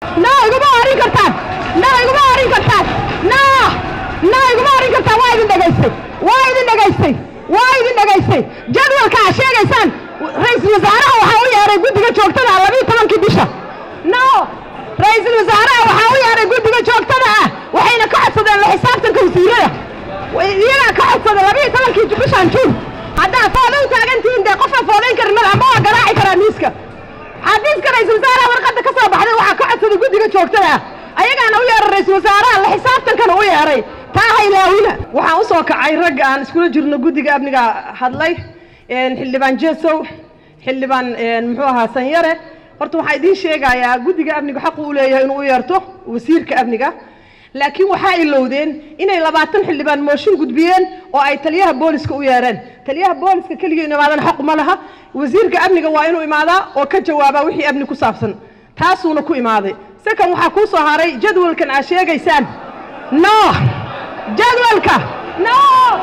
no iguma orin kartaan no iguma orin kartaan no no iguma orin kartaan waa idin dhegaystay waa idin dhegaystay waa idin dhegaystay jadwalka aad sheegaysaan ra-iisul wasaaraha waxaa u yeeray guddiga joogtada ah labiiyo tobankii bisha no ra-iisul wasaaraha waxaa u yeeray guddiga joogtada ah waxayna ka codsadeen la xisaabtanka wasiirada iyagaa ka codsada labiiyo tobankii bishan juun haddaa fooda u taagantihiin dee qofaa foodayn karin madax ma waa garaaci karaa miiska xafiiska ra-isul wasaaraha warqadda ka soo baxday waxaa ka codsaday guddiga joogtada ah ayagaana u yeeray ra-isul wasaaraha la xisaabtankana u yeeray taa haylaawina waxaan usoo kacay ragga aan iskula jirno guddiga amniga hadlay xildhibaan jesow xildhibaan muxuu ahaa sanyare horta waxaa idiin sheegayaa guddiga amniga xaqu u leeyahay inuu u yeerto wasiirka amniga laakiin waxaa ilowdeen inay labaatan xildhibaan mooshin gudbiyeen oo ay taliyaha booliska u yeereen taliyaha booliska keligii inu imaadana xaq ma laha wasiirka amniga waa inuu imaadaa oo ka jawaabaa wixii amni ku saabsan taasuuna ku imaaday sekan waxaa kuu soo haray jadwalkan aad sheegaysaan no jadwalka no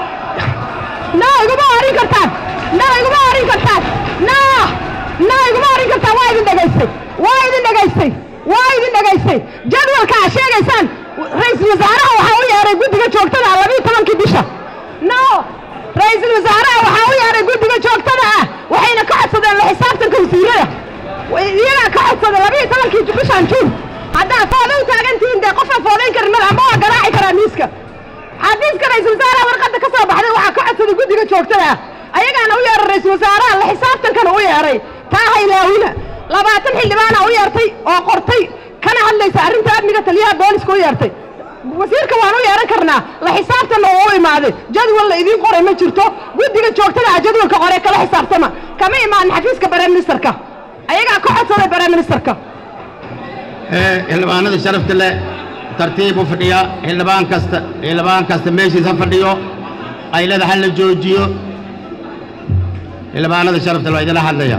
no iguma orin kartaan no iguma orin kartaan no no iguma orin kartaan waa idin dhegaystay waa idin dhegaystay waa idin dhegaystay jadwalka aad sheegaysaan ra-iisul wasaaraha waxaa u yeeray guddiga joogtada ah labiiyo tobankii bisha no ra-iisul wasaaraha waxaa u yeeray guddiga joogtada ah waxayna ka codsadeen la xisaabtanka wasiirada iyagaa ka codsada labiiyo tobankii bishan juun haddaa fooda u taagantihiin dee qofaa foodayn karin madax ma waa garaaci karaa miiska xafiiska ra-isul wasaaraha warqadda ka soo baxday waxaa ka codsaday guddiga joogtada ah ayagaana u yeeray ra-isul wasaaraha la xisaabtankana u yeeray taa haylaawina labaatan xildhibaana u yeertay oo qortay kana hadlaysa arrinta amniga taliyaha booliska u yeertay wasiirka waan u yeeran karnaa la xisaabtanna oo u imaaday jadwal la idiin qoray ma jirto guddiga joogtada ah jadwalka qoree kala xisaabtama kama imaanin xafiiska bareministerka ayagaa ka codsaday bareministerka xildhibaanada sharafta leh tartiib u fadhiya xildhibaan kasta xildhibaan kasta meeshiisa fadhiyo qaylada ha la joojiyo xildhibaanada sharafta leh waa idinla hadlaya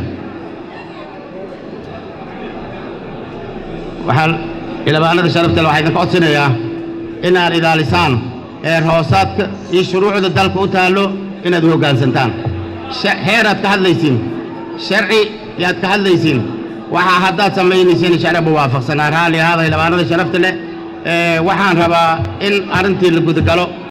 waxaa xildhibaanada sharafta leh waxaa idinka codsanayaa inaad ilaalisaan heer hoosaadka iyo shuruucda dalka u taallo inaad u hoggaansantaan heeraad ka hadlaysiin sharci yaad ka hadlaysiin waxaa haddaad samaynaysiin sharciba waafaqsanaa raalli ahaada xildhibaanada sharafta leh waxaan rabaa in arrintii la gudagalo